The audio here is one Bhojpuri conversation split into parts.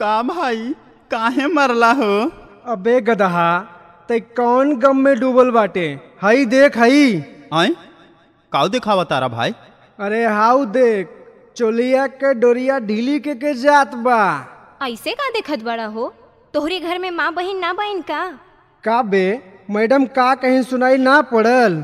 का भाई काहे मरला हो अबे गदहा ते कौन गम में डूबल बाटे हई देख हई आय काऊ दिखावा तारा भाई अरे हाउ देख चोलिया के डोरिया ढीली के के जात बा ऐसे का देखत बड़ा हो तोहरे घर में माँ बहिन ना बहिन का का बे मैडम का कहीं सुनाई ना पड़ल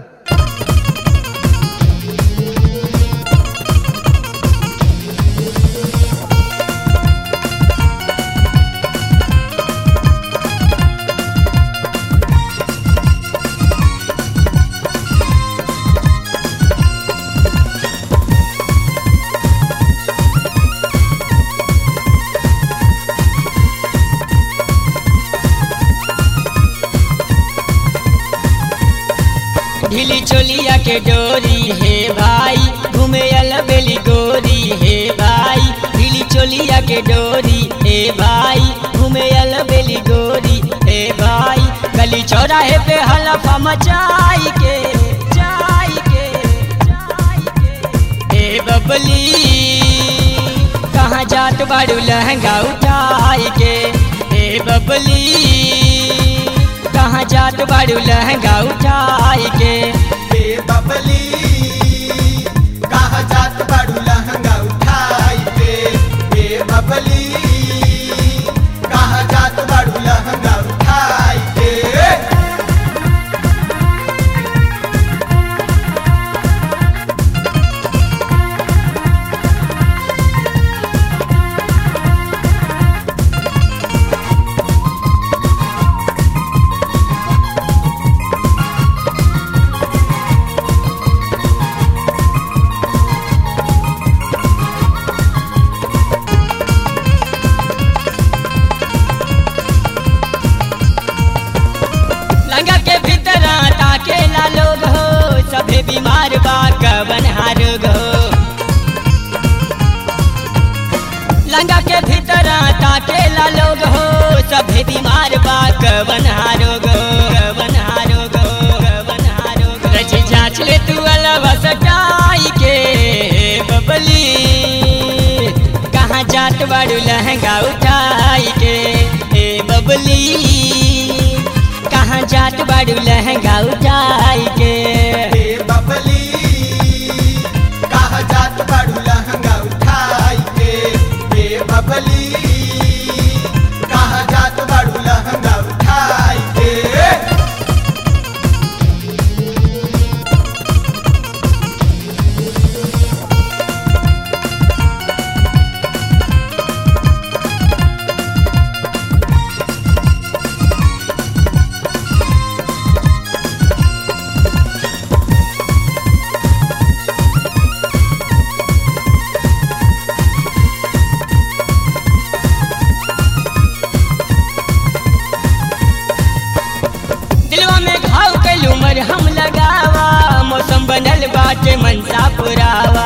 ढीली चोलिया के डोरी हे भाई घूमे बेली गोरी हे भाई ढीली चोलिया के डोरी हे भाई घूमे बेली गोरी हे भाई गली चौराहे पे हलफा मचाई के चाई के चाई के ए बबली कहाँ जात बाड़ू लहंगा उठाई के ए बबली कहाँ जात बाड़ू लहंगा उठाई के ए बबली कहाँ जात बाड़ू लहंगा उठाई के ए बबली कहाँ जात बाड़ू लहंगा उठाई के लंगा के भीतर ताके ला लोग हो सभे बीमार बा कवन हारोग हो लंगा के भीतर ताके ला लोग हो सभे बीमार बा कवन हारोग हो कवन हारोग हो कवन हारोग हो। रची जांच ले तू अलवा सटाई के बबली कहाँ जात बाड़ू लहंगा उठाई के ए बबली कहाँ जात बाड़ू लहंगा उठाई के ए बबली कहाँ जात बाड़ू लहंगा उठाई के ए बबली कहाँ जात बाड़ू लहंगा उठाई के दिलवा में घाव कैलू मर हम लगावा मौसम बनल बाटे मनसा पुरावा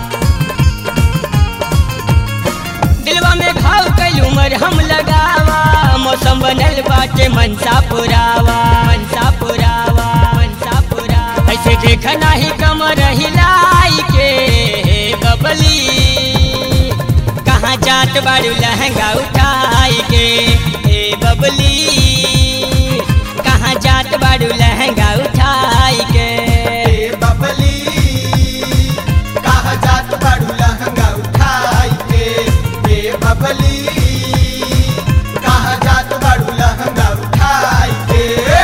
दिलवा में घाव कैलू मर हम लगावा मौसम बनल बाटे मनसा पुरावा मनसा पुरावा मनसा पुरावा ऐसे देख नाही कमर हिलाई के हे बबली कहाँ जात बाड़ू लहंगा उठाई के हे बबली कहाँ जात बाड़ू लहंगा उठाई के ए बबली कहाँ जात बाड़ू लहंगा उठाई के ए बबली कहाँ जात बाड़ू लहंगा उठाई के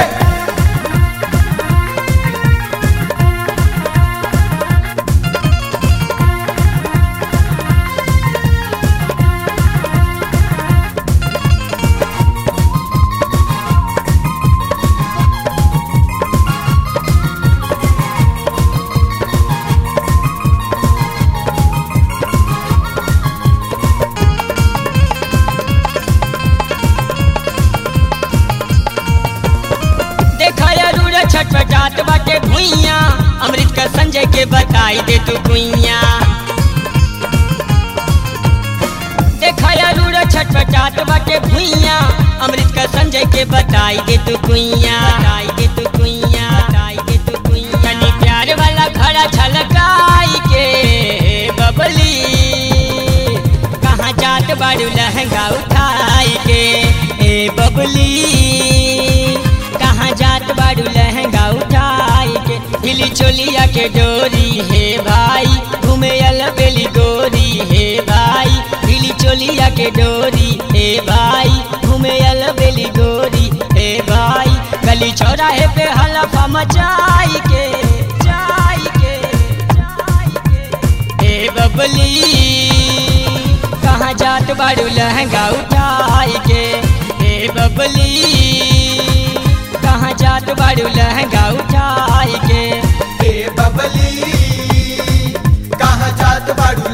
देखा अरूर छटपटात बाटे भुइया अमृत का संजय के बताई दे तू कुइया देखा अरूर छटपटात बाटे भुइया अमृत का संजय के बताई दे तू कुइया बताई दे तू कुइया बताई दे तू कुइया कनी प्यार वाला खड़ा छलकाई के बबली कहाँ जात बाड़ू लहंगा उठा उठाई के ए बबली कहाँ जात बाड़ू लहंगा उठाई के हिली चोलिया के डोरी हे भाई घूमे अल बेली गोरी हे भाई हिली चोलिया के डोरी हे भाई घूमे अल बेली गोरी हे भाई गली चौराहे पे हलफा मचाई के जाई के जाई के ए बबली कहाँ जात बाड़ू लहंगा उठाई के ए बबली कहाँ जात बाड़ू लहंगा उठाई के ए बबली कहाँ जात बाड़ू